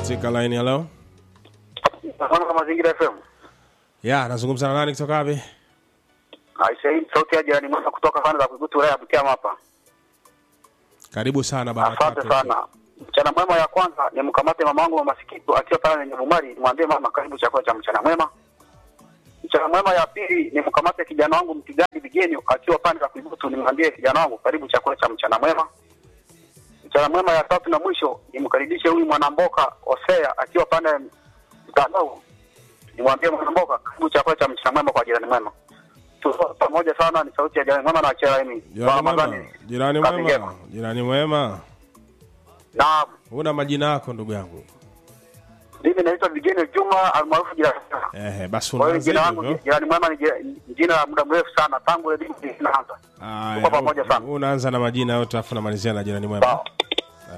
katika line ya leo. Mwana Mazingira FM. Ya, nazungumza na nani kutoka wapi? Aisee, sauti ya jirani mwema kutoka kanda za Kuigutu wilaya ya Butiama hapa. Karibu sana bana. Asante sana. Mchana mwema ya kwanza ni mkamate mama wangu mama Sikitu akiwa pale kwenye Bumari, nimwambie mama karibu chakula cha mchana mwema. Mchana mwema ya pili ni mkamate kijana wangu Mtigani Bigenyo akiwa pande za Kuigutu, nimwambie kijana wangu karibu chakula cha mchana mwema. Mchana mwema ya tatu na mwisho nimkaribishe huyu mwanamboka Osea akiwa pande mtandao, nimwambie mwanamboka karibu chakula cha mchana mwema kwa jirani mwema. Tuko pamoja sana, ni sauti ya jirani mwema na achia mimi. Jirani mwema. Jirani mwema. Jirani mwema. Naam. Una majina yako ndugu yangu. Mimi naitwa Vigene Juma almaarufu jirani. Ehe, basi Kwa hiyo unaanza jina langu hivyo. jirani mwema ni jina- ni jina la muda mrefu sana tangu elimu inaanza. Aya, Tuko pamoja sana. Unaanza na majina yote afu namalizia na jirani mwema. Sawa.